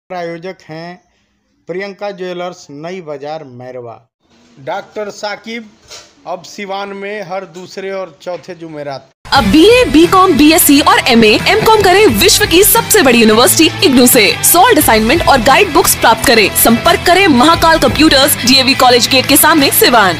प्रायोजक हैं प्रियंका ज्वेलर्स नई बाजार मैरवा डॉक्टर साकिब अब सिवान में हर दूसरे और चौथे जुमेरात अब B A B com B S C और एम एम कॉम करें विश्व की सबसे बड़ी यूनिवर्सिटी इग्नू से सॉल्ड असाइनमेंट और गाइड बुक्स प्राप्त करें संपर्क करें Mahakal computers DAV college gate के सामने सिवान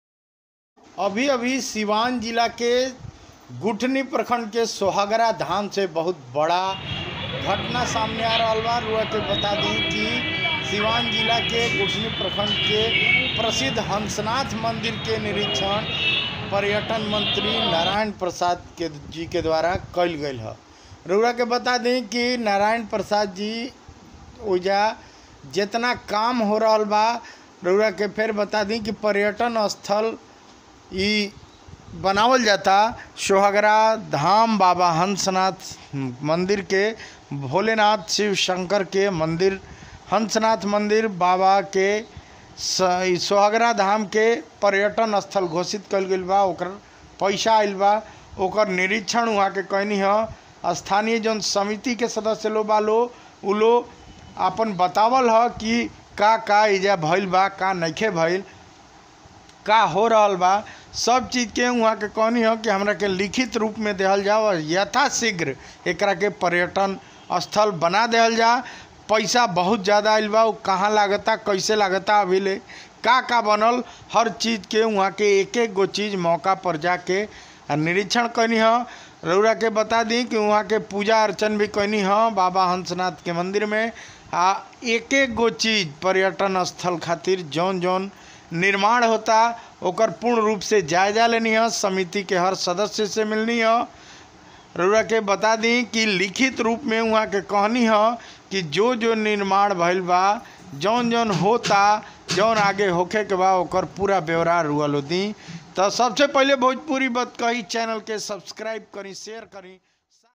अभी अभी सिवान जिला के गुठनी प्रखंड के सोहागरा धाम से बहुत बड़ा घटना सामने आ रहा बा रुआ के बता दी कि सिवान जिला के गुठनी प्रखंड के प्रसिद्ध हंसनाथ मंदिर के निरीक्षण पर्यटन मंत्री नारायण प्रसाद के जी के द्वारा कल गई है रुआ के बता दी कि नारायण प्रसाद जी ओजा जितना काम हो रहा बा रउरा के फिर बता दी कि पर्यटन स्थल ई बनावल जाता सोहगरा धाम बाबा हंसनाथ मंदिर के भोलेनाथ शिव शंकर के मंदिर हंसनाथ मंदिर बाबा के स- ई सोहगरा धाम के पर्यटन स्थल घोषित कल गई बा ओकर पैसा आइल बा ओकर निरीक्षण वहाँ के कहनी है स्थानीय जौन समिति के सदस्य लोग बा लो उ लोग आपन बतावल ह कि का का इजा भइल बा का नइखे भइल का हो रहल बा सब चीज़ के वहाँ के कहनी हो कि हमरा के लिखित रूप में देहल जाओ और यथाशीघ्र एकरा के पर्यटन स्थल बना देहल जा पैसा बहुत ज़्यादा आइल बा उ कहाँ लागता कैसे लागता अभी ले का का बनल हर चीज़ के वहाँ के एक एक गो चीज़ मौका पर जाके आ निरीक्षण कैनी ह रउरा के बता दी कि वहाँ के पूजा अर्चन भी कैनी ह बाबा हंसनाथ के मंदिर में आ एक एक गो चीज़ पर्यटन स्थल खातिर जौन जौन निर्माण होता ओकर पूर्ण रूप से जायजा लेनी है समिति के हर सदस्य से मिलनी है रउरा के बता दी कि लिखित रूप में वहाँ के कहनी है कि जो जो निर्माण भइल बा जौन जौन होता जौन आगे होखे के बा ओकर पूरा ब्यौरा रुआ लो दी तो सबसे पहले भोजपुरी बात कही चैनल के सब्सक्राइब करी शेयर करी